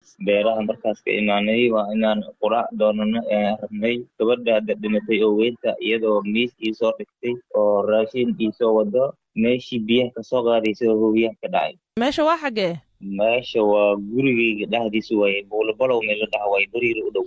beeraha markaas ka imaanay waa inaan quraac doonano rabnay gabadha hadda dhimatay oo weynta iyadoo miis iisoo dhigtay oo raashin iisoo wado meeshii biyaha kasoo qaadaysa oo hoobiyaha ka dhacay meesha waa xaggee meesha waa gurigayga dhexdiisa waaye buulabalow meel la dhaha waaye bariira u dhow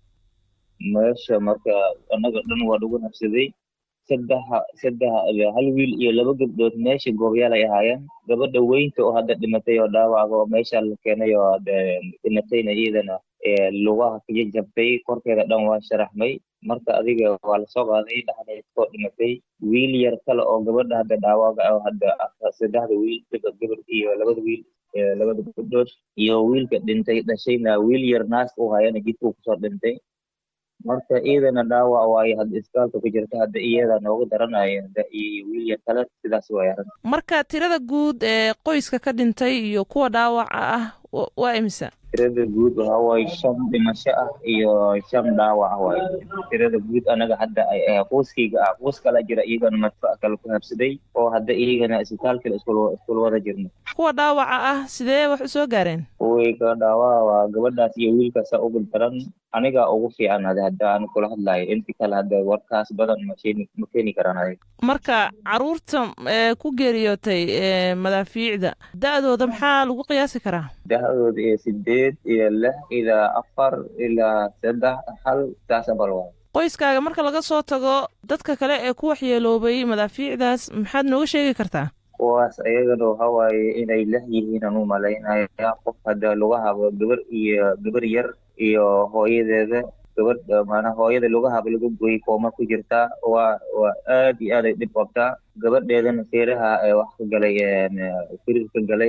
meesha marka annaga dhan waa lagu nafsaday saddex saddex hal wiil iyo laba gabdhood meesha goobyaal ay ahaayeen gabadha weynta oo hadda dhimatay oo dhaawac oo meesha la keenay oo hadda dhimatayna iyadana lugaha kaja jabtay korkeeda dhan waa sharaxmay marka adiga waa lasoo qaaday dhexdeedkoo dhimatay wiil yar kale oo gabadha hadda dhaawaga oo hadda saddexda wiil gabar iyo labada wiil labada gabdhood iyo wiilka dhintay dhashayna wiil yar naaska u hayana jidkuu kusoo dhintay marka iyadana dhaawac waayo hadda isbitaalka ku jirta hadda iyada nooga daranaya iyo wiil yar kale sidaas waay arrin marka tirada guud ee qoyska ka dhintay iyo kuwa dhaawaca ah waa imisa tirada guud waxaa waaye shan dhimasho ah iyo shan dhaawac ah waaye tirada guud anaga hadda qoyskayga ah qoys kala jira iyagana madfac kale ku habsaday oo hadda iyagana isbitaalkale iskula wada jirno kuwa dhaawaca ah sidee wax u soo gaareen kuwayga dhaawaca waa gabadhaas iyo wiilkaasa ugu daran aniga ugu fiican hada hadda aan kula hadlayo inti kale hadda warkaas badan makeeni ma keeni karaan adiga marka caruurta ku geeriyootay madaafiicda da-dooda maxaa lagu qiyaasi karaa da-dooda iyo sideed iyo lix ilaa afar ilaa saddex hal saasa bal waa qoyskaaga marka laga soo tago dadka kale ee ku waxyeeloobay madaafiicdaas maxaad nooga sheegi kartaa kuwaas ayagana waxa waaye inay leh yihiin aan u malaynaya qof hadda lagu habo gabar iyo gabar yar iyo hooyadeeda gabadh maanaa hooyada lugahaba laga gooyey kooma ku jirtaa waa waa aad iyo aad ay dhib qabtaa gabadheedana feeraha wax ka galay firir ka galay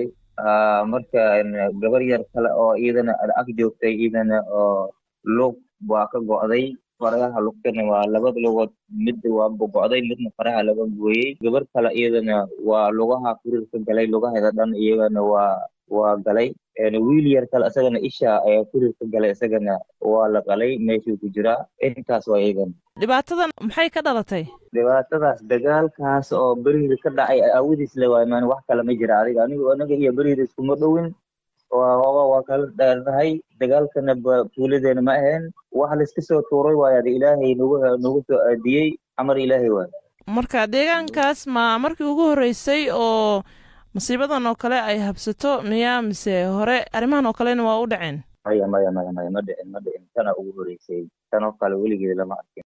marka gabar yar kale oo iyadana ag joogtay iyadana oo lug waa ka go'day faraha lugtana waa labada lugood mid waa go'day midna faraha laga gooyey gabar kale iyadana waa lugaha firir ka galay lugaheeda dhan iyagana waa waa galay wiil yar kale isagana isha ayaa firir ka galay isagana waa la qalay meeshuu ku jiraa intaas waa iyagana dhibaatadan maxay ka dhalatay dhibaatadaas dagaalkaas oo beriida ka dhacay aawadiis le waay maan wax kale ma jira adiga anigu anaga iyo beriida iskuma dhowin waa waa kala dheernahay dagaalkana fuuladeena ma ahayn wax layska soo tuuray waayo ada ilaahay nagu nagu soo aadiyey amar ilaahay waay marka deegaankaas ma markii ugu horreysay oo masiibadan oo kale ay habsato miyaa mise hore arrimahan oo kalena waa u dhaceen maya maya maya maya ma dhicin ma dhicin tana ugu horreysay tan oo kale weligeed lama arkin